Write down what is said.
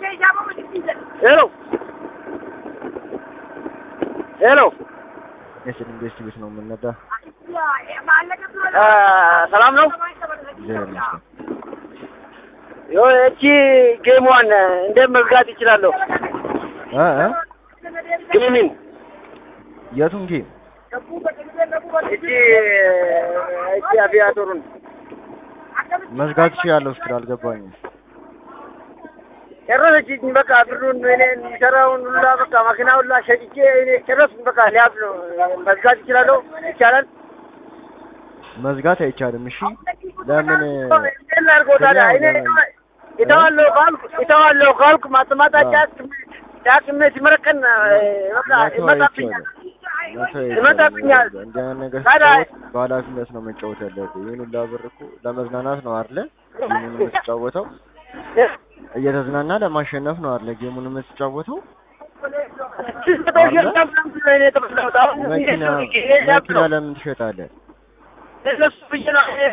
ሄሎ ሄሎ የስል ኢንቨስቲ ቤት ነው የምንነዳ። ሰላም ነው። እግዚአብሔር ይመስገን። እቺ ጌሟን እንዴት መዝጋት ይችላለሁ? እ እ ጌሚን የቱን ጌም? እቺ እቺ አቪያቶሩን መዝጋት እችላለሁ ስትል አልገባኝም። ጨረሰችኝ። በቃ ብሩን እኔ የሚሰራውን ሁላ በቃ መኪና ሁላ ሸጭቼ እኔ ጨረስኩ። በቃ ሊያዝ ነው። መዝጋት ይችላለሁ? ይቻላል? መዝጋት አይቻልም። እሺ ለምን እንዴት ላድርገው ታዲያ? እኔ እተዋለሁ ካልኩ እተዋለሁ ካልኩ ማጥማጣ ጫት ጫት ሲመረቀን በቃ መተው ይመጣብኛል አይቻልም። መተው ይመጣብኛል። አይቻልም። እንዲህ አይነት ነገር ታዲያ ስትጫወት በኃላፊነት ነው መጫወት ያለብህ። ይህን ሁላ ብር እኮ ለመዝናናት ነው አይደለ? ጌሙን የምትጫወተው እየተዝናና ለማሸነፍ ነው አይደለ? ጌሙን የምትጫወተው መኪና መኪና ለምን ትሸጣለህ? ለሱ ብዬ ነው